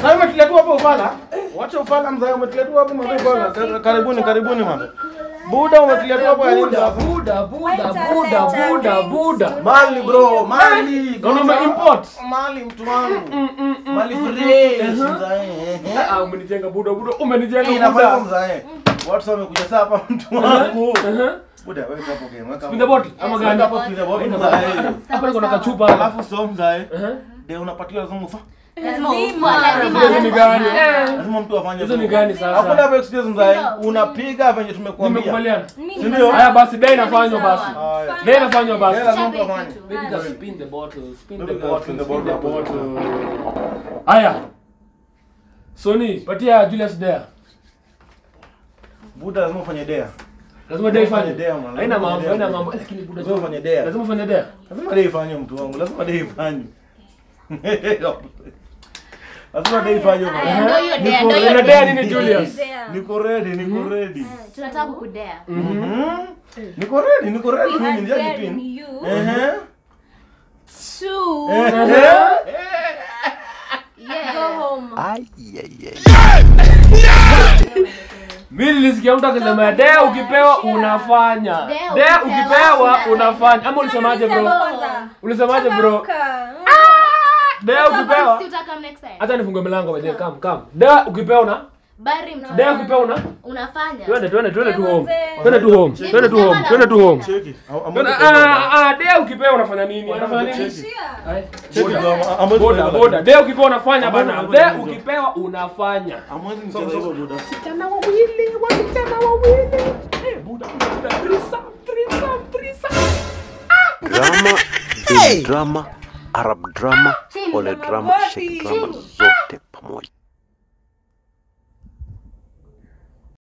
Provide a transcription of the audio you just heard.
Sasa umetulia tu hapo ufala. Wacha ufala mzee, umetulia tu hapo mzee ufala. Ka- Karibuni, karibuni mzee. Buda umetulia tu hapo ya nini Buda, sasa? buda, buda, buda, buda, buda. Mali bro, mali. Naona umeimport. Mali mtu wangu. Mm, mm, mm, Mali mm, fresh mm. mzee. Ah, umenijenga buda, buda, umenijenga Hii inafanya buda. mzee. Watu sasa wamekuja sasa hapa mtu wangu. Uh-huh. Buda wewe hapo game, weka. Spin the bottle, ama gani? Hapo spin the bottle mzee. Hapa niko na kachupa hapa. Alafu so mzee. Uh-huh. Ndio unapatiwa lazima ufa. Lazima Lazima. ufa, lazima. Hizo ni gani? Eh. Lazima mtu afanye. Hizo ni hivyo. gani sasa? Hakuna hapo excuse mzee. Ndio. Unapiga venye tumekuambia. Nimekubaliana. Si ndio? Haya basi, dai inafanywa basi. Haya. Dai inafanywa basi. Dai lazima mtu afanye. Baby girl, spin the bottle, spin the Baby girl, bottle, spin the spin the bottle. bottle. Haya. Sony, patia Julius Dare. Buda lazima ufanye dea. Lazima dai Fanye fanye. dare, man. Haina Lazima mambo, dare. haina mambo. Lakini buda Lazima ufanye dare. Lazima ufanye dare. Lazima dai ifanye mtu wangu. Lazima dai ifanye. Lazima dai ifanye. Aya, ndio hiyo dea, Niko ndio hiyo ready. dea nini, Julius? Niko ready, niko ready. tunataka kukudea Mhm. Niko ready, niko ready. Mimi nijajipin. Ehe. Two. Ehe. Yeah. Mimi nilisikia mtu akisema dea ukipewa unafanya. Dea Dea ukipewa ukipewa unafanya. unafanya. Ama ulisemaje bro? Ulisemaje bro? Dea ukipewa. Si utakam next time. Hata nifungue milango baadaye, come come. Dea ukipewa una? Bari mtu. Dea ukipewa una? Unafanya. Twende twende twende tu home. Twende tu home. Twende tu home. Twende tu home. Cheki. Twende- Ah ah, dea ukipewa unafanya nini? Unafanya nini? Ai, Cheki. boda. Amwezi Boda kuelewa. boda. Dea ukipewa unafanya Amwezi bana. kuelewa. Dea ukipewa unafanya. Amwezi nicheza hivyo buda. Wasichana wawili, wasichana wawili. Eh, buda buda. Threesome, threesome, threesome. drama hey! drama arab drama ole drama shek drama zote